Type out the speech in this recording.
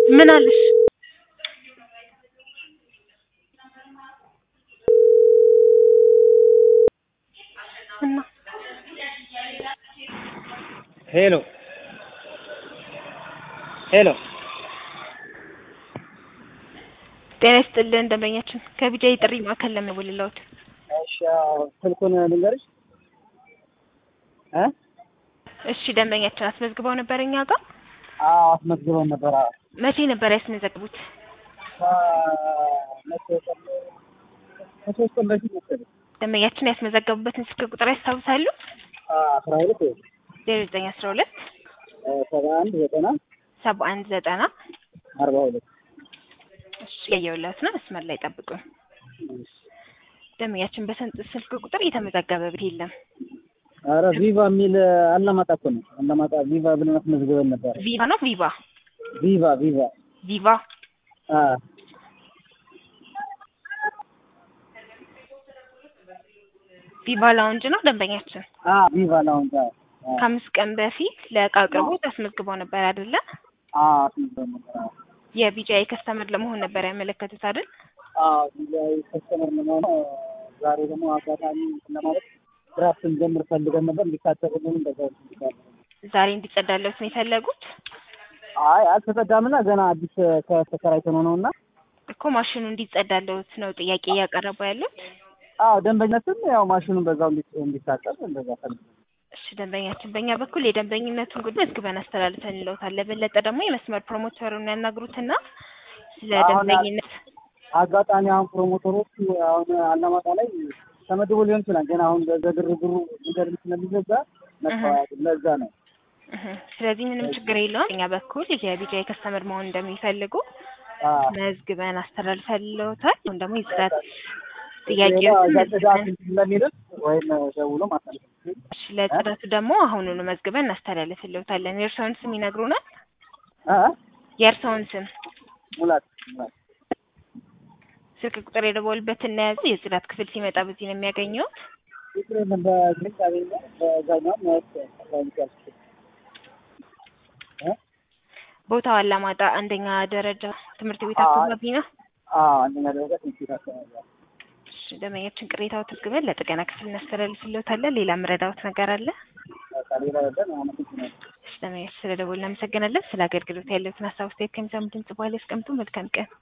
ምን አለሽ? እና ሄሎ ሄሎ ጤና ይስጥልን ደንበኛችን ከቢጃ የጥሪ ማዕከል ለመወልለውት እሺ አዎ፣ ስልኩን ልንገርሽ እ እሺ ደንበኛችን አስመዝግበው ነበር እኛ ጋር አዎ አስመዝግበው ነበር። አዎ መቼ ነበር ያስመዘግቡት? ከመቼ ቀን ከሶስት ቀን በፊት መሰለኝ። ደንበኛችን ያስመዘገቡበትን ስልክ ቁጥር ያስታውሳሉ? አስራ ሁለት ዜሮ ዘጠኝ አስራ ሁለት ሰባ አንድ ዘጠና ሰባ አንድ ዘጠና አርባ ሁለት እሺ ያየሁላት ነው። መስመር ላይ ጠብቁን። ደንበኛችን በስንት ስልክ ቁጥር የተመዘገበ ቤት የለም። ኧረ ቪቫ የሚል አላማጣ እኮ ነው። አላማጣ ቪቫ ብለን አስመዝግበን ነበር። ቪቫ ነው ቪቫ ቪቫ ቪቫ ቪቫ አ ቪቫ ላውንጅ ነው ደንበኛችን። አ ቪቫ ላውንጅ አ ከአምስት ቀን በፊት ለእቃ አቅርቦት አስመዝግበው ነበር አይደለ? አ አስመዝግበን ነበር። አ የቢጃይ ከስተመር ለመሆን ነበር ያመለከቱት አይደል? አ ቪቫ ከስተመር ለመሆኑ ዛሬ ደግሞ አጋጣሚ ለማለት ድራፍት እንጀምር ፈልገን ነበር እንዲታጠብልን እንደዛ ይችላል። ዛሬ እንዲጸዳለት ነው የፈለጉት አይ አልተጸዳምና ገና አዲስ ከተከራይተን ነው ነውና እኮ ማሽኑ እንዲጸዳለት ነው ጥያቄ እያቀረቡ ያሉት። አዎ ደንበኛችን ያው ማሽኑን በዛው እንዲ እንዲታጠብ እንደዛ ፈልገን እሺ ደንበኛችን፣ በእኛ በኩል የደንበኝነቱን ጉዳይ መዝግበን አስተላልፈን እንለውታል። ለበለጠ ደግሞ የመስመር ፕሮሞተሩን ያናግሩትና ስለ አሁን ደንበኝነት አጋጣሚ አሁን ፕሮሞተሮች አሁን አላማጣ ላይ ተመድቦ ሊሆን ይችላል። ግን አሁን በግርግሩ መንገድ ስለሚዘጋ መጥፋት ለዛ ነው። እህ፣ ስለዚህ ምንም ችግር የለውም። በእኛ በኩል የቢጃይ ከስተመር መሆን እንደሚፈልጉ አዎ መዝግበን አስተላልፈን እንለውታል። አሁን ደግሞ የጽዳት ሌላ ጥያቄዎችን እዛ ጽዳት መዝግበን ስለሚልም ወይም ደውሎ ማሳለፍ እሺ፣ ለጽዳቱ ደግሞ አሁኑኑ መዝግበን እናስተላልፍልዎታለን። የእርስዎን ስም ይነግሩናል? አ የእርስዎን ስም፣ ሙላት ሙላት ስልክ ቁጥር የደወሉበት እናያዙ። የጽዳት ክፍል ሲመጣ በዚህ ነው የሚያገኘው። ችግር የለም። በግልጽ ያገኘ በዛኛው ማየት ያስፈልጋል። እ ቦታው አላማጣ አንደኛ ደረጃ ትምህርት ቤት አዎ። አካባቢ ነው። አዎ አንደኛ ደረጃ ትምህርት ቤት አካባቢ ነው። እሺ፣ ደንበኛችን ቅሬታው ተዝግበን ለጥገና ክፍል እናስተላልፍልዎታለን። ሌላ ምረዳዎት ነገር አለ? በቃ ሌላ የለም። አመሰግናለሁ። እሺ፣ ደንበኛችን ስለደወልን እናመሰግናለን። ስለ አገልግሎት ያለዎትን ሀሳብ አስተያየት ከሚሰሙ ድምጽ በኋላ ያስቀምጡ። መልካም ቀን